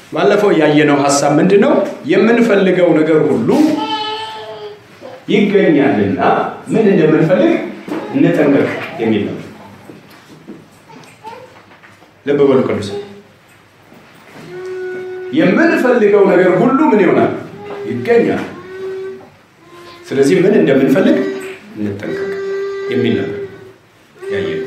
ባለፈው ያየነው ሀሳብ ምንድን ነው? የምንፈልገው ነገር ሁሉ ይገኛልና ምን እንደምንፈልግ እንጠንቀቅ የሚል ነው። ልብ በሉ ቅዱስ የምንፈልገው ነገር ሁሉ ምን ይሆናል? ይገኛል። ስለዚህ ምን እንደምንፈልግ እንጠንቀቅ የሚል ነበር ያየነው።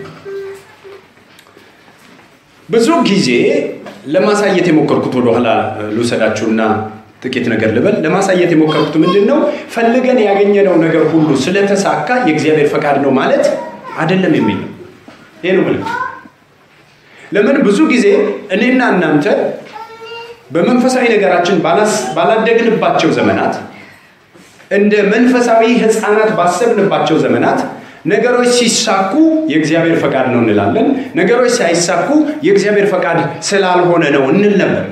ብዙ ጊዜ ለማሳየት የሞከርኩት ወደኋላ ልውሰዳችሁና ጥቂት ነገር ልበል። ለማሳየት የሞከርኩት ምንድን ነው? ፈልገን ያገኘነው ነገር ሁሉ ስለተሳካ የእግዚአብሔር ፈቃድ ነው ማለት አይደለም የሚል ነው። ይህ ነው ምልክት። ለምን ብዙ ጊዜ እኔና እናንተ በመንፈሳዊ ነገራችን ባላደግንባቸው ዘመናት እንደ መንፈሳዊ ሕፃናት ባሰብንባቸው ዘመናት ነገሮች ሲሳኩ የእግዚአብሔር ፈቃድ ነው እንላለን። ነገሮች ሳይሳኩ የእግዚአብሔር ፈቃድ ስላልሆነ ነው እንል ነበር።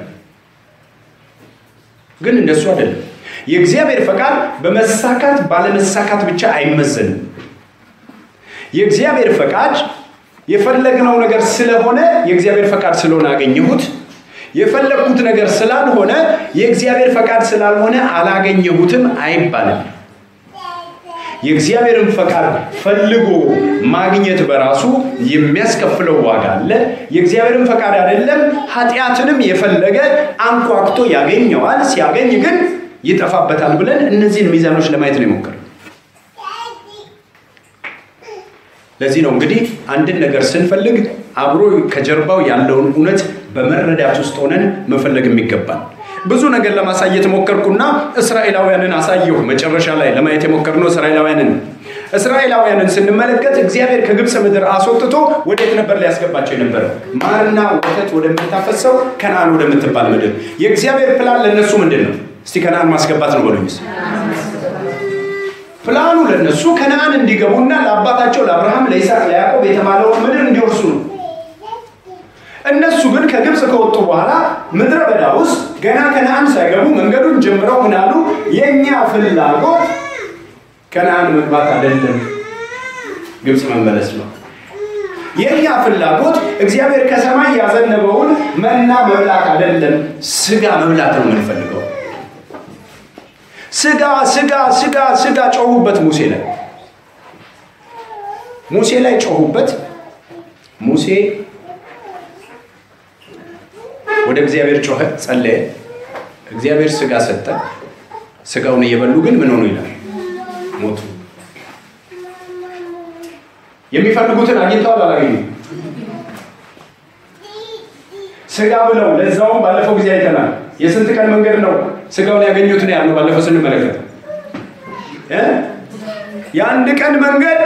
ግን እንደሱ አይደለም። የእግዚአብሔር ፈቃድ በመሳካት ባለመሳካት ብቻ አይመዘንም። የእግዚአብሔር ፈቃድ የፈለግነው ነገር ስለሆነ የእግዚአብሔር ፈቃድ ስለሆነ አገኘሁት፣ የፈለግኩት ነገር ስላልሆነ የእግዚአብሔር ፈቃድ ስላልሆነ አላገኘሁትም አይባልም። የእግዚአብሔርን ፈቃድ ፈልጎ ማግኘት በራሱ የሚያስከፍለው ዋጋ አለ። የእግዚአብሔርን ፈቃድ አይደለም ኃጢአትንም የፈለገ አንኳኩቶ ያገኘዋል። ሲያገኝ ግን ይጠፋበታል ብለን እነዚህን ሚዛኖች ለማየት ነው የሞከረው። ለዚህ ነው እንግዲህ አንድን ነገር ስንፈልግ አብሮ ከጀርባው ያለውን እውነት በመረዳት ውስጥ ሆነን መፈለግ የሚገባል። ብዙ ነገር ለማሳየት ሞከርኩና እስራኤላውያንን አሳየሁ። መጨረሻ ላይ ለማየት የሞከርነው እስራኤላውያንን እስራኤላውያንን ስንመለከት እግዚአብሔር ከግብፅ ምድር አስወጥቶ ወዴት ነበር ሊያስገባቸው የነበረው? ማርና ወተት ወደምታፈሰው ከነአን ወደምትባል ምድር። የእግዚአብሔር ፕላን ለእነሱ ምንድን ነው? እስቲ ከነአን ማስገባት ነው በሉኝ። ፕላኑ ለእነሱ ከነአን እንዲገቡና ለአባታቸው ለአብርሃም፣ ለይስሐቅ፣ ለያዕቆብ የተባለውን ምድር እንዲወርሱ ነው። እነሱ ግን ከግብፅ ከወጡ በኋላ ምድረ በዳ ውስጥ ገና ከነአን ሳይገቡ መንገዱን ጀምረው ምናሉ የእኛ ፍላጎት ከነአን መግባት አይደለም፣ ግብፅ መመለስ ነው። የእኛ ፍላጎት እግዚአብሔር ከሰማይ ያዘነበውን መና መብላት አይደለም፣ ስጋ መብላት ነው የምንፈልገው። ስጋ ስጋ ስጋ ስጋ ጮሁበት ሙሴ ላይ ሙሴ ላይ ጮሁበት። ሙሴ ወደ እግዚአብሔር ጮኸ፣ ጸለየ። እግዚአብሔር ስጋ ሰጠ። ስጋውን እየበሉ ግን ምን ሆኑ ይላል? ሞቱ። የሚፈልጉትን አግኝተዋል አላገኙም? ስጋ ብለው ለዛውም ባለፈው ጊዜ አይተናል። የስንት ቀን መንገድ ነው ስጋውን ያገኙት ነው ያልነው ባለፈው ስንመለከት እ የአንድ ቀን መንገድ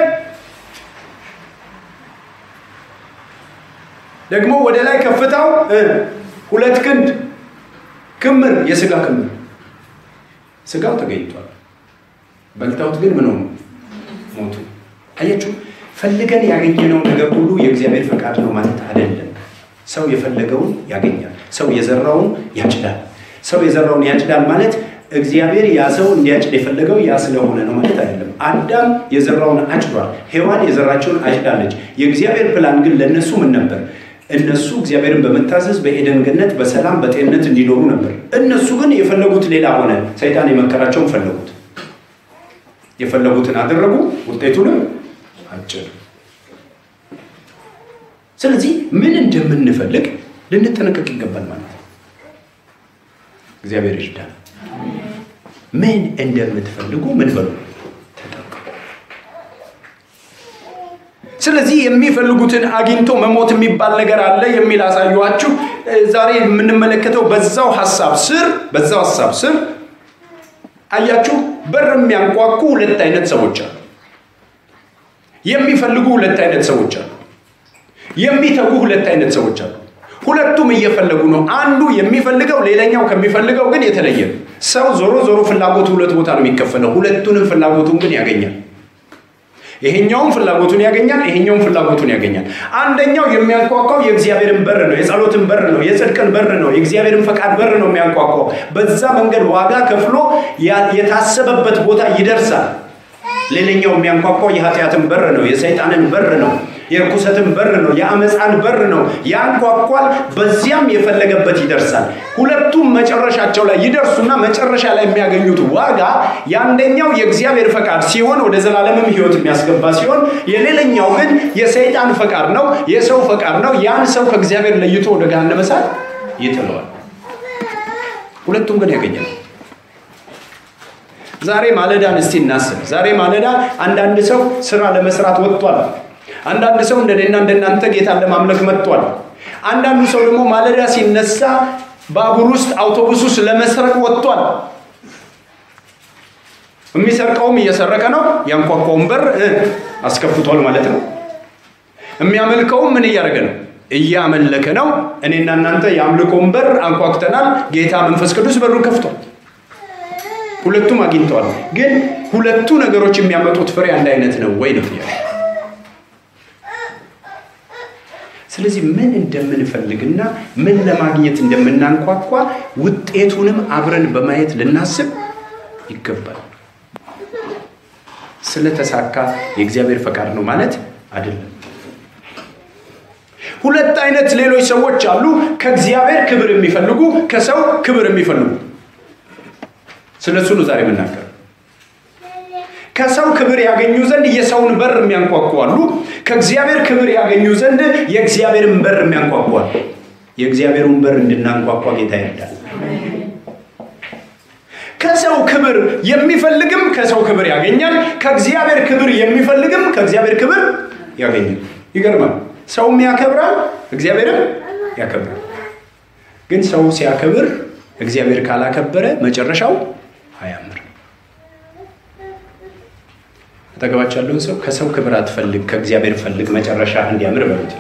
ደግሞ ወደ ላይ ከፍታው ሁለት ክንድ ክምር የስጋ ክምር ስጋው ተገኝቷል። በልተውት ግን ምን ሆኑ? ሞቱ። አያችሁ፣ ፈልገን ያገኘነው ነገር ሁሉ የእግዚአብሔር ፈቃድ ነው ማለት አይደለም። ሰው የፈለገውን ያገኛል። ሰው የዘራውን ያጭዳል። ሰው የዘራውን ያጭዳል ማለት እግዚአብሔር ያ ሰው እንዲያጭድ የፈለገው ያ ስለሆነ ነው ማለት አይደለም። አዳም የዘራውን አጭዷል። ሔዋን የዘራቸውን አጭዳለች። የእግዚአብሔር ፕላን ግን ለእነሱ ምን ነበር? እነሱ እግዚአብሔርን በመታዘዝ በኤደን ገነት በሰላም በጤንነት እንዲኖሩ ነበር። እነሱ ግን የፈለጉት ሌላ ሆነ። ሰይጣን የመከራቸውን ፈለጉት። የፈለጉትን አደረጉ፣ ውጤቱንም አጭዱ። ስለዚህ ምን እንደምንፈልግ ልንጠነቀቅ ይገባል ማለት ነው። እግዚአብሔር ይርዳል። ምን እንደምትፈልጉ ምን በሉ ተጠንቀቁ። ስለዚህ የሚፈልጉትን አግኝቶ መሞት የሚባል ነገር አለ የሚል አሳየኋችሁ። ዛሬ የምንመለከተው በዛው ሀሳብ ስር በዛው ሀሳብ ስር አያችሁ፣ በር የሚያንኳኩ ሁለት አይነት ሰዎች አሉ። የሚፈልጉ ሁለት አይነት ሰዎች አሉ። የሚተጉ ሁለት አይነት ሰዎች አሉ። ሁለቱም እየፈለጉ ነው። አንዱ የሚፈልገው ሌላኛው ከሚፈልገው ግን የተለየ ነው። ሰው ዞሮ ዞሮ ፍላጎቱ ሁለት ቦታ ነው የሚከፈለው። ሁለቱንም ፍላጎቱን ግን ያገኛል። ይሄኛውም ፍላጎቱን ያገኛል፣ ይሄኛውም ፍላጎቱን ያገኛል። አንደኛው የሚያንኳኳው የእግዚአብሔርን በር ነው፣ የጸሎትን በር ነው፣ የጽድቅን በር ነው፣ የእግዚአብሔርን ፈቃድ በር ነው የሚያንኳኳው። በዛ መንገድ ዋጋ ከፍሎ የታሰበበት ቦታ ይደርሳል። ሌላኛው የሚያንኳኳው የኃጢአትን በር ነው፣ የሰይጣንን በር ነው፣ የርኩሰትን በር ነው፣ የአመፃን በር ነው ያንኳኳል። በዚያም የፈለገበት ይደርሳል። ሁለቱም መጨረሻቸው ላይ ይደርሱና መጨረሻ ላይ የሚያገኙት ዋጋ የአንደኛው የእግዚአብሔር ፈቃድ ሲሆን ወደ ዘላለምም ሕይወት የሚያስገባ ሲሆን የሌላኛው ግን የሰይጣን ፈቃድ ነው፣ የሰው ፈቃድ ነው። ያን ሰው ከእግዚአብሔር ለይቶ ወደ ገሃነመ እሳት ይጥለዋል። ሁለቱም ግን ያገኛል። ዛሬ ማለዳን እስቲ እናስብ። ዛሬ ማለዳ አንዳንድ ሰው ስራ ለመስራት ወጥቷል። አንዳንድ ሰው እንደኔና እንደናንተ ጌታን ለማምለክ መጥቷል። አንዳንዱ ሰው ደግሞ ማለዳ ሲነሳ ባቡር ውስጥ አውቶቡስ ውስጥ ለመስረቅ ወጥቷል። የሚሰርቀውም እየሰረቀ ነው። ያንኳኳውን በር አስከፍቷል ማለት ነው። የሚያመልከውም ምን እያደረገ ነው? እያመለከ ነው። እኔና እናንተ የአምልኮውን በር አንኳኩተናል። ጌታ መንፈስ ቅዱስ በሩን ከፍቷል። ሁለቱም አግኝተዋል። ግን ሁለቱ ነገሮች የሚያመጡት ፍሬ አንድ አይነት ነው ወይ ነው ጥያቄ። ስለዚህ ምን እንደምንፈልግና ምን ለማግኘት እንደምናንኳኳ ውጤቱንም አብረን በማየት ልናስብ ይገባል። ስለተሳካ የእግዚአብሔር ፈቃድ ነው ማለት አይደለም። ሁለት አይነት ሌሎች ሰዎች አሉ። ከእግዚአብሔር ክብር የሚፈልጉ፣ ከሰው ክብር የሚፈልጉ ስለ እሱ ነው ዛሬ የምናገር። ከሰው ክብር ያገኙ ዘንድ የሰውን በር የሚያንኳኩ አሉ። ከእግዚአብሔር ክብር ያገኙ ዘንድ የእግዚአብሔርን በር የሚያንኳኩ አሉ። የእግዚአብሔሩን በር እንድናንኳኳ ጌታ ይርዳል። ከሰው ክብር የሚፈልግም ከሰው ክብር ያገኛል። ከእግዚአብሔር ክብር የሚፈልግም ከእግዚአብሔር ክብር ያገኛል። ይገርማል። ሰውም ያከብራል፣ እግዚአብሔርም ያከብራል። ግን ሰው ሲያከብር እግዚአብሔር ካላከበረ መጨረሻው አያምር። አጠገባቸው ያለውን ሰው ከሰው ክብር አትፈልግ፣ ከእግዚአብሔር ፈልግ፣ መጨረሻ እንዲያምር በሉት።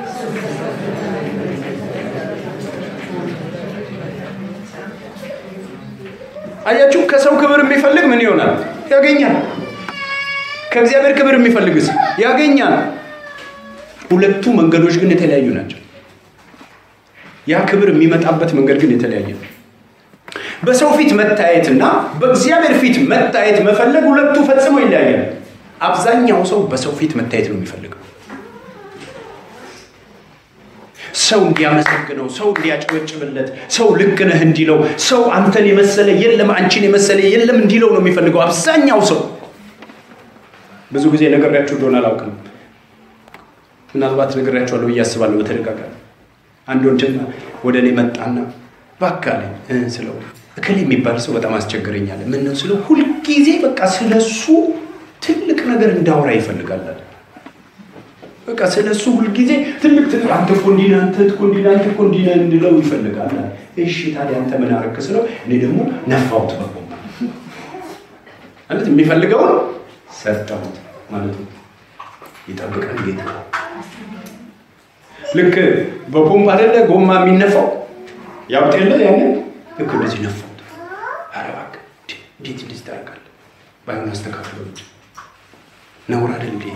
አያችሁ፣ ከሰው ክብር የሚፈልግ ምን ይሆናል? ያገኛል። ከእግዚአብሔር ክብር የሚፈልግስ ያገኛል። ሁለቱ መንገዶች ግን የተለያዩ ናቸው። ያ ክብር የሚመጣበት መንገድ ግን የተለያየ ነው። በሰው ፊት መታየትና በእግዚአብሔር ፊት መታየት መፈለግ ሁለቱ ፈጽሞ ይለያያል። አብዛኛው ሰው በሰው ፊት መታየት ነው የሚፈልገው። ሰው እንዲያመሰግነው፣ ሰው እንዲያጨበጭብለት፣ ሰው ልክ ነህ እንዲለው፣ ሰው አንተን የመሰለ የለም፣ አንቺን የመሰለ የለም እንዲለው ነው የሚፈልገው አብዛኛው ሰው። ብዙ ጊዜ ነግሬያችሁ እንደሆነ አላውቅም። ምናልባት ነግሬያችኋለሁ ብዬ አስባለሁ በተደጋጋሚ አንድ ወንድም ወደ እኔ መጣና እባክህ አለኝ ስለው እክል የሚባል ሰው በጣም አስቸግረኛል። ምን ነው ስለው ሁልጊዜ በቃ ስለሱ ትልቅ ነገር እንዳወራ ይፈልጋል። በቃ ስለሱ ሁልጊዜ ትልቅ ትልቅ አንተ እኮ እንዲህ ነህ፣ አንተ እኮ እንዲህ ነህ፣ አንተ እኮ እንዲህ ነህ እንድለው ይፈልጋል። እሺ ታዲያ አንተ ምን አደረክ ስለው እኔ ደግሞ ነፋሁት በቦምባ ማለት የሚፈልገውን ሰጠሁት ማለት ነው። ይጠብቀን ጌታ። ልክ በፖምፕ አይደለ ጎማ የሚነፋው ያውጥ የለ ያንን ልክ እንደዚህ ነፋው። ኧረ እባክህ እንዴት እንደዚህ ታደርጋለህ? ባይሆን አስተካክለው እንጂ ነውር አይደል እንዴ?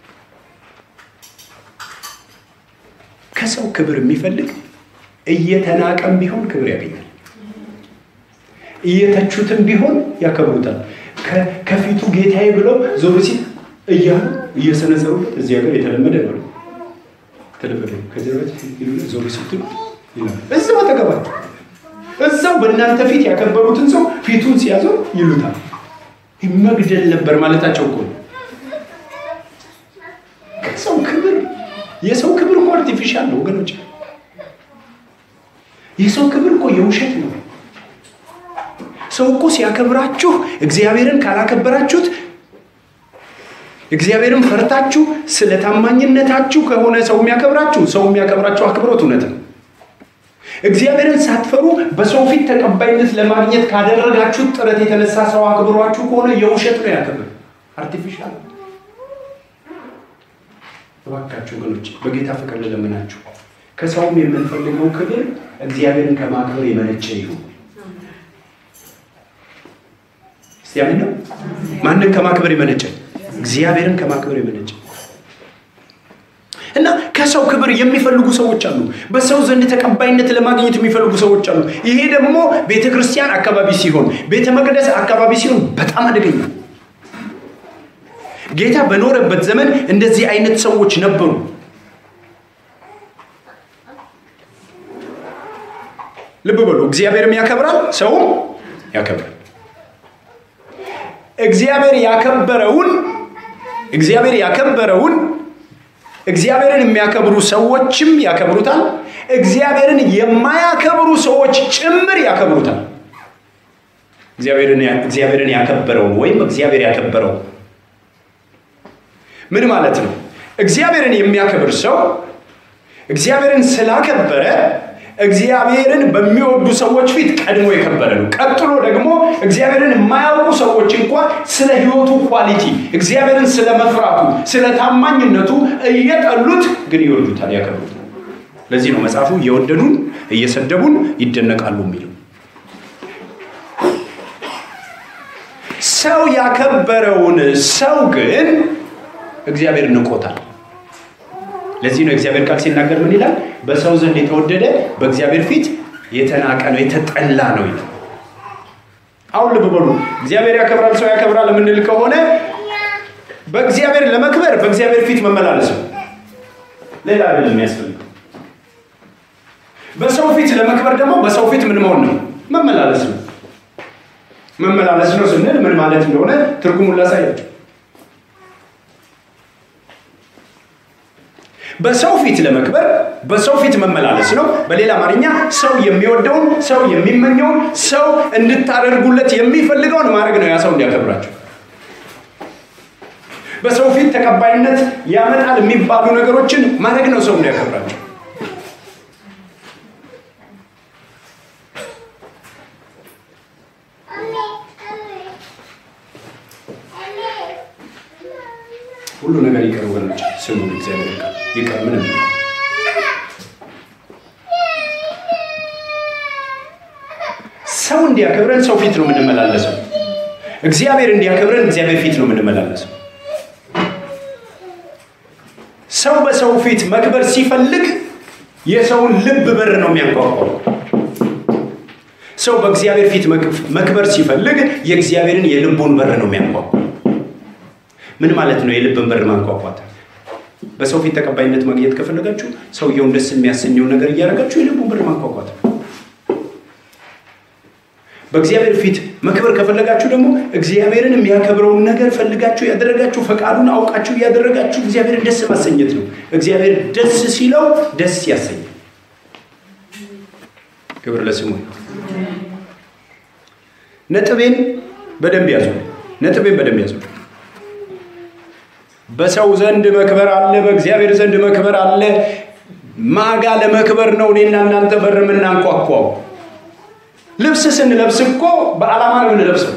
ከሰው ክብር የሚፈልግ እየተናቀም ቢሆን ክብር ያገኛል። እየተቹትም ቢሆን ያከብሩታል። ከፊቱ ጌታዬ ብለው ዞር ሲል እያሉ እየሰነዘሩበት እዚህ ሀገር የተለመደ ነው። ተለመደ ከዚህ ዞር ስትሉ እዛው አጠገባቸው እዛው በእናንተ ፊት ያከበሩትን ሰው ፊቱን ሲያዘው ይሉታል። መግደል ነበር ማለታቸው እኮ ከሰው ክብር የሰው ክብር እኮ አርቲፊሻል ነው ወገኖች። የሰው ክብር እኮ የውሸት ነው። ሰው እኮ ሲያከብራችሁ እግዚአብሔርን ካላከበራችሁት እግዚአብሔርን ፈርታችሁ ስለ ታማኝነታችሁ ከሆነ ሰው የሚያከብራችሁ ሰው የሚያከብራችሁ አክብሮት እውነት ነው። እግዚአብሔርን ሳትፈሩ በሰው ፊት ተቀባይነት ለማግኘት ካደረጋችሁት ጥረት የተነሳ ሰው አክብሯችሁ ከሆነ የውሸት ነው ያክብር፣ አርቲፊሻል። እባካችሁ ወገኖች በጌታ ፍቅር ልለምናችሁ፣ ከሰውም የምንፈልገው ክብር እግዚአብሔርን ከማክበር የመነጨ ይሁን። እስቲ ያምን ነው። ማንን ከማክበር የመነጨ? እግዚአብሔርን ከማክበር የመነጨ እና ከሰው ክብር የሚፈልጉ ሰዎች አሉ። በሰው ዘንድ ተቀባይነት ለማግኘት የሚፈልጉ ሰዎች አሉ። ይሄ ደግሞ ቤተ ክርስቲያን አካባቢ ሲሆን፣ ቤተ መቅደስ አካባቢ ሲሆን በጣም አደገኛ። ጌታ በኖረበት ዘመን እንደዚህ አይነት ሰዎች ነበሩ። ልብ በሉ፣ እግዚአብሔርም ያከብራል፣ ሰውም ያከብራል። እግዚአብሔር ያከበረውን እግዚአብሔር ያከበረውን እግዚአብሔርን የሚያከብሩ ሰዎችም ያከብሩታል። እግዚአብሔርን የማያከብሩ ሰዎች ጭምር ያከብሩታል። እግዚአብሔርን ያከበረውን ወይም እግዚአብሔር ያከበረው ምን ማለት ነው? እግዚአብሔርን የሚያከብር ሰው እግዚአብሔርን ስላከበረ እግዚአብሔርን በሚወዱ ሰዎች ፊት ቀድሞ የከበረ ነው። ቀጥሎ ደግሞ እግዚአብሔርን የማያውቁ ሰዎች እንኳን ስለ ሕይወቱ ኳሊቲ፣ እግዚአብሔርን ስለ መፍራቱ፣ ስለ ታማኝነቱ እየጠሉት ግን ይወዱታል፣ ያከብሩታል። ለዚህ ነው መጽሐፉ እየወደዱን እየሰደቡን ይደነቃሉ የሚለው። ሰው ያከበረውን ሰው ግን እግዚአብሔር ንቆታል። ለዚህ ነው እግዚአብሔር ቃል ሲናገር ምን ይላል? በሰው ዘንድ የተወደደ በእግዚአብሔር ፊት የተናቀ ነው የተጠላ ነው ይላል። አሁን ልብ በሉ። እግዚአብሔር ያከብራል፣ ሰው ያከብራል የምንል ከሆነ በእግዚአብሔር ለመክበር በእግዚአብሔር ፊት መመላለስ ነው። ሌላ አይደለም የሚያስፈልገው። በሰው ፊት ለመክበር ደግሞ በሰው ፊት ምን መሆን ነው? መመላለስ ነው። መመላለስ ነው ስንል ምን ማለት እንደሆነ ትርጉሙን ላሳያቸው። በሰው ፊት ለመክበር በሰው ፊት መመላለስ ነው። በሌላ አማርኛ ሰው የሚወደውን ሰው የሚመኘውን ሰው እንድታደርጉለት የሚፈልገውን ማድረግ ነው። ያ ሰው እንዲያከብራቸው በሰው ፊት ተቀባይነት ያመጣል የሚባሉ ነገሮችን ማድረግ ነው ሰው እንዲያከብራቸው። ሁሉ ነገር ይቅር ወገኖች፣ ስሙ እግዚአብሔር ቃል ይቅር ምንም ሰው እንዲያከብረን ሰው ፊት ነው የምንመላለሰው። እግዚአብሔር እንዲያከብረን እግዚአብሔር ፊት ነው የምንመላለሰው። ሰው በሰው ፊት መክበር ሲፈልግ የሰውን ልብ በር ነው የሚያንኳኳው። ሰው በእግዚአብሔር ፊት መክበር ሲፈልግ የእግዚአብሔርን የልቡን በር ነው የሚያንኳኳው። ምን ማለት ነው? የልብን በር ማንኳኳት። በሰው ፊት ተቀባይነት ማግኘት ከፈለጋችሁ ሰውየውን ደስ የሚያሰኘውን ነገር እያደረጋችሁ የልቡን በር ማንኳኳት። በእግዚአብሔር ፊት መክበር ከፈለጋችሁ ደግሞ እግዚአብሔርን የሚያከብረውን ነገር ፈልጋችሁ ያደረጋችሁ ፈቃዱን አውቃችሁ እያደረጋችሁ እግዚአብሔርን ደስ ማሰኘት ነው። እግዚአብሔር ደስ ሲለው ደስ ያሰኛል። ክብር ለስሙ። ነጥቤን በደንብ ያዙ። ነጥቤን በደንብ ያዙ። በሰው ዘንድ መክበር አለ፣ በእግዚአብሔር ዘንድ መክበር አለ። ማጋ ለመክበር ነው እኔና እናንተ በር የምናንኳኳው። ልብስ ስንለብስ እኮ በዓላማ ነው የምንለብሰው።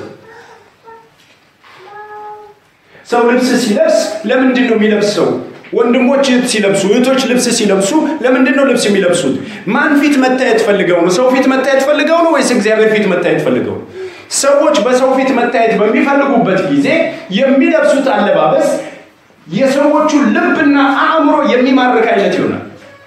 ሰው ልብስ ሲለብስ ለምንድን ነው የሚለብሰው? ወንድሞች ሲለብሱ፣ እህቶች ልብስ ሲለብሱ ለምንድን ነው ልብስ የሚለብሱት? ማን ፊት መታየት ፈልገው ነው? ሰው ፊት መታየት ፈልገው ነው ወይስ እግዚአብሔር ፊት መታየት ፈልገው? ሰዎች በሰው ፊት መታየት በሚፈልጉበት ጊዜ የሚለብሱት አለባበስ የሰዎቹ ልብና አእምሮ የሚማርክ አይነት ይሆናል።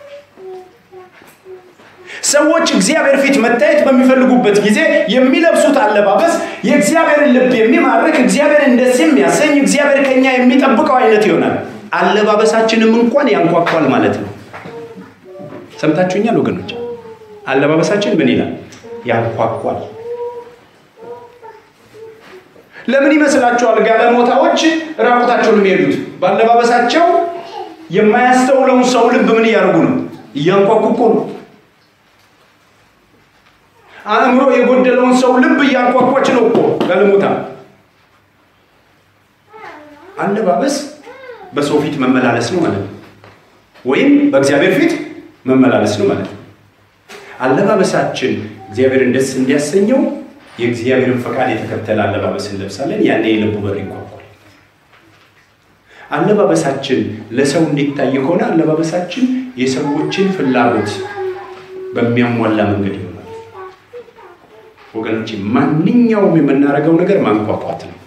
ሰዎች እግዚአብሔር ፊት መታየት በሚፈልጉበት ጊዜ የሚለብሱት አለባበስ የእግዚአብሔርን ልብ የሚማርክ እግዚአብሔርን ደስ የሚያሰኝ እግዚአብሔር ከኛ የሚጠብቀው አይነት ይሆናል። አለባበሳችንም እንኳን ያንኳኳል ማለት ነው። ሰምታችሁኛል ወገኖች? አለባበሳችን ምን ይላል? ያንኳኳል። ለምን ይመስላችኋል? ጋለሞታዎች ራቁታቸውን የሚሄዱት በአለባበሳቸው የማያስተውለውን ሰው ልብ ምን እያደረጉ ነው? እያንኳኩ እኮ ነው። አእምሮ የጎደለውን ሰው ልብ እያንኳኳች ነው እኮ ጋለሞታ። አለባበስ በሰው ፊት መመላለስ ነው ማለት ነው፣ ወይም በእግዚአብሔር ፊት መመላለስ ነው ማለት ነው። አለባበሳችን እግዚአብሔርን ደስ እንዲያሰኘው የእግዚአብሔርን ፈቃድ የተከተለ አለባበስ እንለብሳለን። ያኔ የልቡ በር ይንኳኳል። አለባበሳችን ለሰው እንዲታይ ከሆነ አለባበሳችን የሰዎችን ፍላጎት በሚያሟላ መንገድ ይሆናል። ወገኖች፣ ማንኛውም የምናደርገው ነገር ማንኳኳት ነው።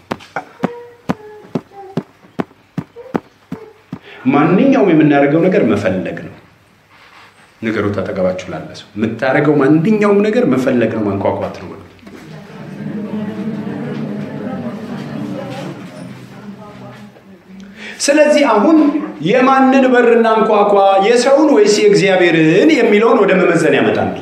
ማንኛውም የምናደርገው ነገር መፈለግ ነው። ነገሩ ታጠገባችሁ ላለ ሰው የምታደርገው ማንኛውም ነገር መፈለግ ነው፣ ማንኳኳት ነው። ስለዚህ አሁን የማንን በር እናንኳኳ? የሰውን ወይስ የእግዚአብሔርን የሚለውን ወደ መመዘን ያመጣል።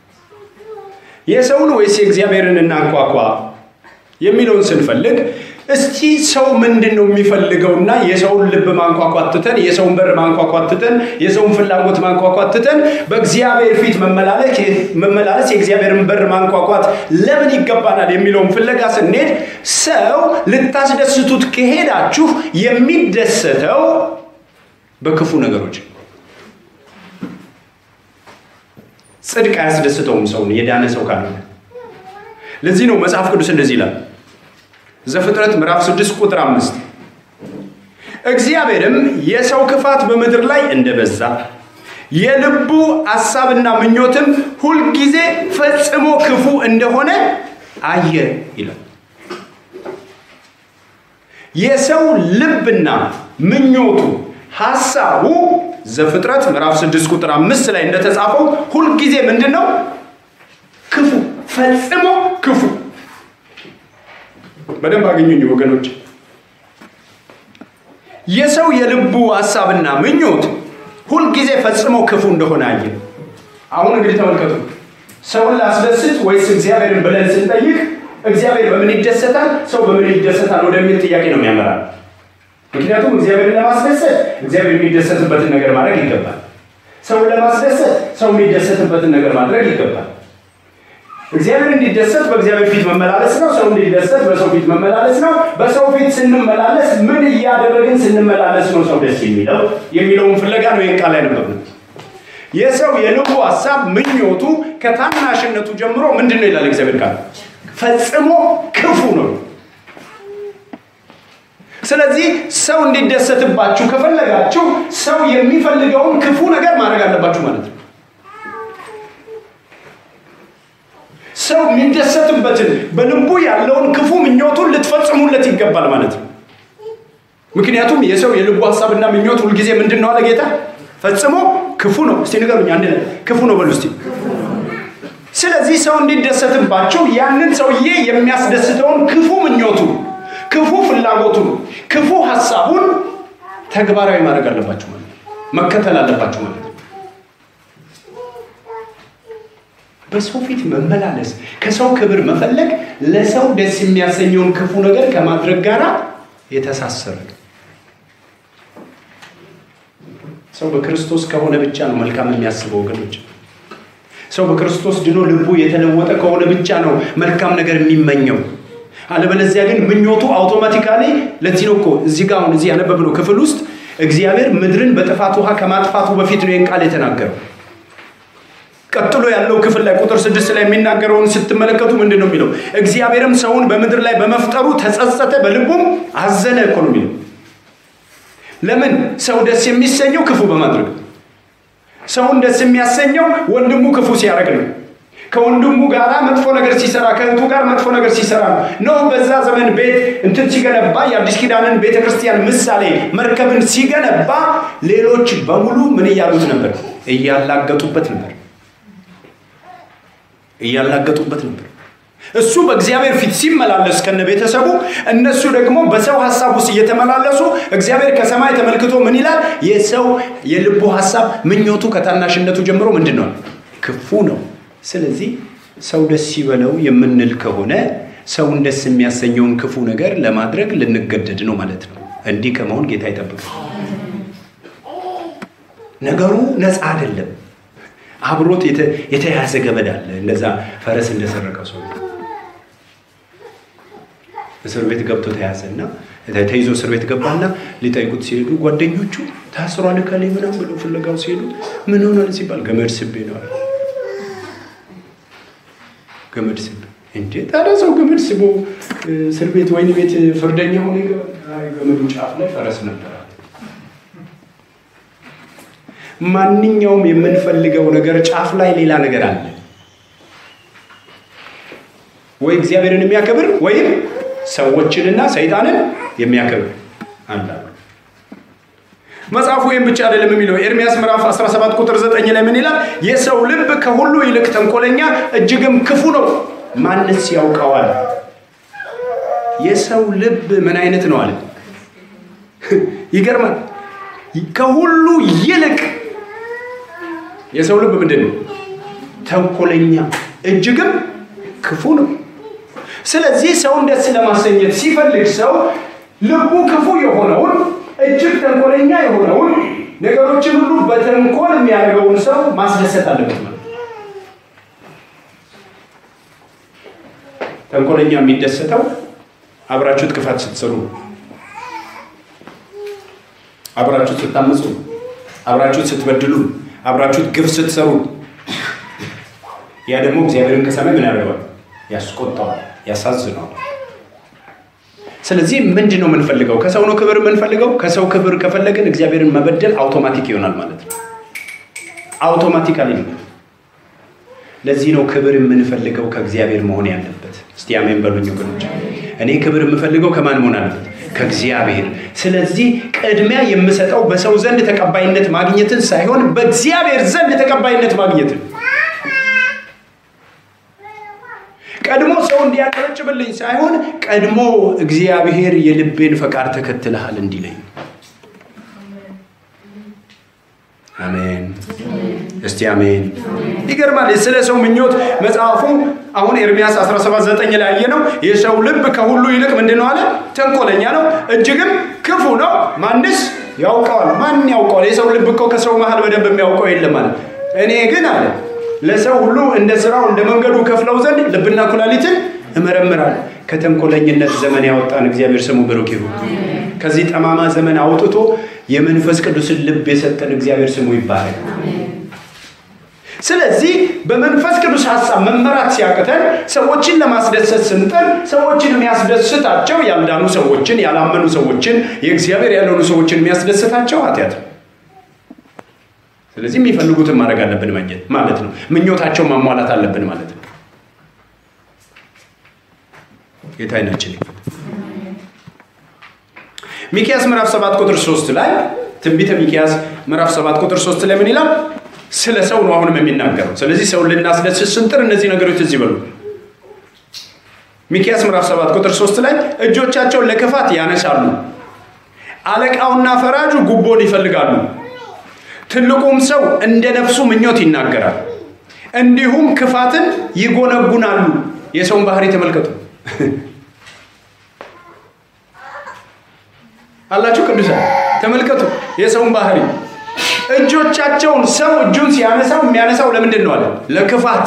የሰውን ወይስ የእግዚአብሔርን እናንኳኳ የሚለውን ስንፈልግ እስቲ ሰው ምንድን ነው የሚፈልገውና የሰውን ልብ ማንኳኳት ትተን የሰውን በር ማንኳኳት ትተን የሰውን ፍላጎት ማንኳኳት ትተን በእግዚአብሔር ፊት መመላለስ የእግዚአብሔርን በር ማንኳኳት ለምን ይገባናል የሚለውን ፍለጋ ስንሄድ ሰው ልታስደስቱት ከሄዳችሁ የሚደሰተው በክፉ ነገሮች ጽድቅ አያስደስተውም ሰውን የዳነ ሰው ካልሆነ ለዚህ ነው መጽሐፍ ቅዱስ እንደዚህ ይላል ዘፍጥረት ምዕራፍ 6 ቁጥር 5 እግዚአብሔርም የሰው ክፋት በምድር ላይ እንደበዛ የልቡ ሐሳብና ምኞትም ሁልጊዜ ፈጽሞ ክፉ እንደሆነ አየ ይላል። የሰው ልብና ምኞቱ ሐሳቡ ዘፍጥረት ምዕራፍ 6 ቁጥር 5 ላይ እንደተጻፈው ሁልጊዜ ምንድን ነው? ክፉ፣ ፈጽሞ ክፉ። በደንብ አገኙኝ ወገኖች። የሰው የልቡ ሐሳብና ምኞት ሁልጊዜ ፈጽሞ ክፉ እንደሆነ አየ። አሁን እንግዲህ ተመልከቱ። ሰውን ላስደስት ወይስ እግዚአብሔርን ብለን ስንጠይቅ እግዚአብሔር በምን ይደሰታል፣ ሰው በምን ይደሰታል ወደሚል ጥያቄ ነው የሚያመራል። ምክንያቱም እግዚአብሔርን ለማስደሰት እግዚአብሔር የሚደሰትበትን ነገር ማድረግ ይገባል። ሰውን ለማስደሰት ሰው የሚደሰትበትን ነገር ማድረግ ይገባል። እግዚአብሔር እንዲደሰት በእግዚአብሔር ፊት መመላለስ ነው። ሰው እንዲደሰት በሰው ፊት መመላለስ ነው። በሰው ፊት ስንመላለስ ምን እያደረግን ስንመላለስ ነው ሰው ደስ የሚለው የሚለውን ፍለጋ ነው ይህን ቃል ያነበብነው። የሰው የልቡ ሀሳብ ምኞቱ ከታናሽነቱ ጀምሮ ምንድን ነው ይላል እግዚአብሔር ቃል ፈጽሞ ክፉ ነው። ስለዚህ ሰው እንዲደሰትባችሁ ከፈለጋችሁ ሰው የሚፈልገውን ክፉ ነገር ማድረግ አለባችሁ ማለት ነው። ሰው የሚደሰትበትን በልቡ ያለውን ክፉ ምኞቱን ልትፈጽሙለት ይገባል ማለት ነው። ምክንያቱም የሰው የልቡ ሀሳብና ምኞት ሁልጊዜ ምንድን ነው አለ ጌታ? ፈጽሞ ክፉ ነው። እስቲ ንገሩኝ፣ አንድ ላይ ክፉ ነው በሉ እስቲ። ስለዚህ ሰው እንዲደሰትባቸው ያንን ሰውዬ የሚያስደስተውን ክፉ ምኞቱን፣ ክፉ ፍላጎቱን፣ ክፉ ሀሳቡን ተግባራዊ ማድረግ አለባቸው ማለት ነው። መከተል አለባቸው ማለት ነው። በሰው ፊት መመላለስ፣ ከሰው ክብር መፈለግ ለሰው ደስ የሚያሰኘውን ክፉ ነገር ከማድረግ ጋር የተሳሰረ ነው። ሰው በክርስቶስ ከሆነ ብቻ ነው መልካም የሚያስበው ወገኖች። ሰው በክርስቶስ ድኖ ልቡ የተለወጠ ከሆነ ብቻ ነው መልካም ነገር የሚመኘው። አለበለዚያ ግን ምኞቱ አውቶማቲካሊ ለዚህ ነው እኮ እዚህ ጋር አሁን እዚህ ያነበብነው ክፍል ውስጥ እግዚአብሔር ምድርን በጥፋት ውሃ ከማጥፋቱ በፊት ነው ይህን ቃል የተናገረው። ቀጥሎ ያለው ክፍል ላይ ቁጥር ስድስት ላይ የሚናገረውን ስትመለከቱ ምንድን ነው የሚለው? እግዚአብሔርም ሰውን በምድር ላይ በመፍጠሩ ተጸጸተ፣ በልቡም አዘነ እኮ ነው የሚለው። ለምን? ሰው ደስ የሚሰኘው ክፉ በማድረግ ሰውን ደስ የሚያሰኘው ወንድሙ ክፉ ሲያደርግ ነው። ከወንድሙ ጋር መጥፎ ነገር ሲሰራ፣ ከእህቱ ጋር መጥፎ ነገር ሲሰራ ነው። ኖህ በዛ ዘመን ቤት እንትን ሲገነባ የአዲስ ኪዳንን ቤተ ክርስቲያን ምሳሌ መርከብን ሲገነባ ሌሎች በሙሉ ምን እያሉት ነበር? እያላገጡበት ነበር እያላገጡበት ነበር። እሱ በእግዚአብሔር ፊት ሲመላለስ ከነ ቤተሰቡ፣ እነሱ ደግሞ በሰው ሀሳብ ውስጥ እየተመላለሱ እግዚአብሔር ከሰማይ ተመልክቶ ምን ይላል? የሰው የልቡ ሀሳብ ምኞቱ ከታናሽነቱ ጀምሮ ምንድን ነው? ክፉ ነው። ስለዚህ ሰው ደስ ይበለው የምንል ከሆነ ሰውን ደስ የሚያሰኘውን ክፉ ነገር ለማድረግ ልንገደድ ነው ማለት ነው። እንዲህ ከመሆን ጌታ ይጠብቃል። ነገሩ ነፃ አይደለም። አብሮት የተያዘ ገመድ አለ። እንደዛ ፈረስ እንደሰረቀው ሰው እስር ቤት ገብቶ ተያዘና ተይዞ እስር ቤት ገባና ሊጠይቁት ሲሄዱ ጓደኞቹ ታስሯል ከላይ ምናምን ብለው ፍለጋው ሲሄዱ ምን ሆኗል ሲባል ገመድ ስቤ ነው አለ። ገመድ ስቤ እንዴ! ታዲያ ሰው ገመድ ስቦ እስር ቤት ወይን ቤት ፍርደኛ ሆነ ይገባል። ገመዱ ጫፍ ላይ ፈረስ ነበር። ማንኛውም የምንፈልገው ነገር ጫፍ ላይ ሌላ ነገር አለ። ወይ እግዚአብሔርን የሚያከብር ወይም ሰዎችንና ሰይጣንን የሚያከብር አለ። መጽሐፉ ወይም ብቻ አይደለም የሚለው ኤርሚያስ ምዕራፍ 17 ቁጥር 9 ላይ ምን ይላል? የሰው ልብ ከሁሉ ይልቅ ተንኮለኛ እጅግም ክፉ ነው፣ ማንስ ያውቀዋል? የሰው ልብ ምን አይነት ነው አለ? ይገርማል። ከሁሉ ይልቅ የሰው ልብ ምንድን ነው? ተንኮለኛ እጅግም ክፉ ነው። ስለዚህ ሰውን ደስ ለማሰኘት ሲፈልግ ሰው ልቡ ክፉ የሆነውን እጅግ ተንኮለኛ የሆነውን ነገሮችን ሁሉ በተንኮል የሚያደርገውን ሰው ማስደሰት አለበት ማለት ነው። ተንኮለኛ የሚደሰተው አብራችሁት ክፋት ስትሰሩ፣ አብራችሁት ስታምፁ፣ አብራችሁት ስትበድሉ፣ አብራችሁት ግፍ ስትሰሩ፣ ያ ደግሞ እግዚአብሔርን ከሰማይ ምን ያደርገዋል? ያስቆጣዋል፣ ያሳዝነዋል። ስለዚህ ምንድን ነው የምንፈልገው? ከሰው ነው ክብር የምንፈልገው። ከሰው ክብር ከፈለግን እግዚአብሔርን መበደል አውቶማቲክ ይሆናል ማለት ነው። አውቶማቲካሊ ነው። ለዚህ ነው ክብር የምንፈልገው ከእግዚአብሔር መሆን ያለበት። እስቲ አሜን በሉኝ ወገኖች። እኔ ክብር የምፈልገው ከማን መሆን አለበት? ከእግዚአብሔር። ስለዚህ ቅድሚያ የምሰጠው በሰው ዘንድ ተቀባይነት ማግኘትን ሳይሆን በእግዚአብሔር ዘንድ ተቀባይነት ማግኘትን ቀድሞ ሰው እንዲያጨበጭብልኝ ሳይሆን ቀድሞ እግዚአብሔር የልቤን ፈቃድ ተከትለሃል እንዲለኝ። አሜን። እስቲ አሜን። ይገርማል። ስለ ሰው ምኞት መጽሐፉ አሁን ኤርሚያስ 17፥9 ላይ ያየ ነው። የሰው ልብ ከሁሉ ይልቅ ምንድን ነው አለ? ተንኮለኛ ነው፣ እጅግም ክፉ ነው። ማንስ ያውቀዋል? ማን ያውቀዋል? የሰው ልብ እኮ ከሰው መሀል በደንብ የሚያውቀው የለም አለ። እኔ ግን አለ ለሰው ሁሉ እንደ ስራው እንደ መንገዱ ከፍለው ዘንድ ልብና ኩላሊትን እመረምራለሁ። ከተንኮለኝነት ዘመን ያወጣን እግዚአብሔር ስሙ ብሩክ ይሁን። ከዚህ ጠማማ ዘመን አውጥቶ የመንፈስ ቅዱስን ልብ የሰጠን እግዚአብሔር ስሙ ይባረክ። ስለዚህ በመንፈስ ቅዱስ ሀሳብ መመራት ሲያቅተን ሰዎችን ለማስደሰት ስንጥር ሰዎችን የሚያስደስታቸው ያልዳኑ ሰዎችን፣ ያላመኑ ሰዎችን፣ የእግዚአብሔር ያልሆኑ ሰዎችን የሚያስደስታቸው ኃጢአት ነው። ስለዚህ የሚፈልጉትን ማድረግ አለብን ማለት ነው። ምኞታቸው ማሟላት አለብን ማለት ነው። ጌታ አይናችን ሚኪያስ ምዕራፍ 7 ቁጥር 3 ላይ ትንቢተ ሚኪያስ ምዕራፍ 7 ቁጥር 3 ላይ ምን ይላል? ስለ ሰው ነው አሁንም የሚናገረው። ስለዚህ ሰውን ልናስደስት ስንጥር እነዚህ ነገሮች እዚህ በሉ። ሚኪያስ ምዕራፍ 7 ቁጥር 3 ላይ እጆቻቸውን ለክፋት ያነሳሉ፣ አለቃውና ፈራጁ ጉቦን ይፈልጋሉ ትልቁም ሰው እንደ ነፍሱ ምኞት ይናገራል፣ እንዲሁም ክፋትን ይጎነጉናሉ። የሰውን ባህሪ ተመልከቱ አላችሁ ቅዱሳን ተመልከቱ የሰውን ባህሪ። እጆቻቸውን ሰው እጁን ሲያነሳው የሚያነሳው ለምንድን ነው አለ? ለክፋት።